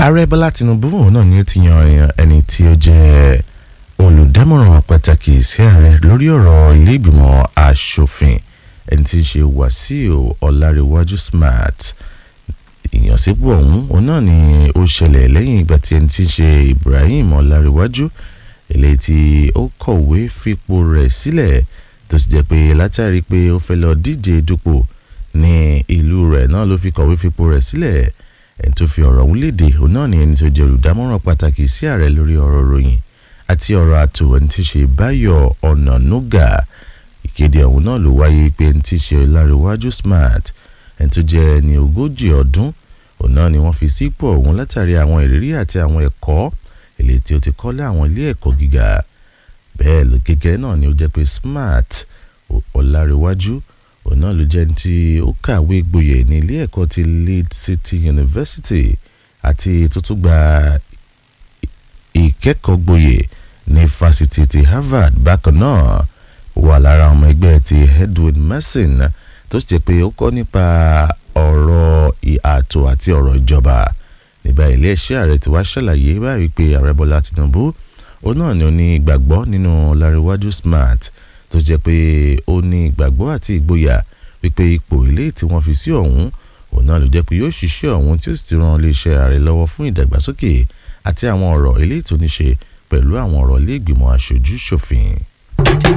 ààrẹ bọ́lá tinubu òun náà ni ó ti yan ẹni tí ó jẹ́ olùdámọ̀ràn pàtàkì sí ààrẹ lórí ọ̀rọ̀ ilé ìgbìmọ̀ asòfin ẹni tí ń ṣe wàsíù ọ̀làríwájú smart ìyànsípò ọ̀hún òun náà ni ó ṣẹlẹ̀ lẹ́yìn ìgbà tí ẹni tí ń ṣe ibrahim ọ̀làríwájú eléyìí tí ó kọ̀wé fipò rẹ̀ sílẹ̀ tó sì jẹ́ pé látàrí pé ó fẹ́ lọ díje dupò ní ìlú rẹ̀ náà ló fi kọ̀wé fipò rẹ̀ sílẹ̀ ẹni tó fi ọ̀rọ̀ ọ̀hún léde òun náà ni ẹni tó jẹ́ olùdámọ̀ràn pàtàkì sí ààrẹ lórí ọ̀rọ̀ ròyìn àti ọ̀rọ̀ àtò ẹni tí ṣe báyọ̀ ọ̀nànúgà ìkéde ọ̀hún náà ló wáyé pé ẹni tí ṣe ọ̀làríwájú smart ẹni tó jẹ́ ẹni ogójì ọdún òun náà ni wọ́n fi sípò ọ̀hún látàrí àwọn ìrírí àti àwọn ẹ̀kọ́ èlé tí ó ti kọ́ lé àwọn ilé ẹ̀kọ́ gíga bẹ́ẹ̀ ló gẹ́gẹ́ náà ni ó jẹ́ pé smart ọ̀làríwájú òun náà ló jẹ́ ní tí ó kàwé gboyè ní ilé ẹ̀kọ́ ti Leeds City University àti tó tún gba ìkẹ́kọ̀ọ́ gboyè ní fásitì ti Harvard bákan náà ó wà lára ọmọ ẹgbẹ́ ti Edwin Mason tó sì jẹ́ pé ó kọ́ nípa ọ̀rọ̀ ààtò àti ọ̀rọ̀ ìjọba nígbà iléeṣẹ́ ààrẹ ti wá ṣàlàyé báyìí pé ààrẹ Bọ́lá Tinubu òun náà ni ó ní ìgbàgbọ́ nínú Ọláríwájú Smart tó jẹ́ pé ó ní ìgbàgbọ́ àti ìgboyà wípé ipò ilé tí wọ́n fi sí ọ̀hún òun náà ló jẹ́ pé yóò ṣiṣẹ́ ọ̀hún tí ó sì ti ran iléeṣẹ́ ààrẹ lọ́wọ́ fún ìdàgbàsókè àti àwọn ọ̀rọ̀ ilé tó ní ṣe pẹ̀lú àwọn ọ̀rọ̀ ilé ìgbìmọ̀ aṣojú ṣòfin.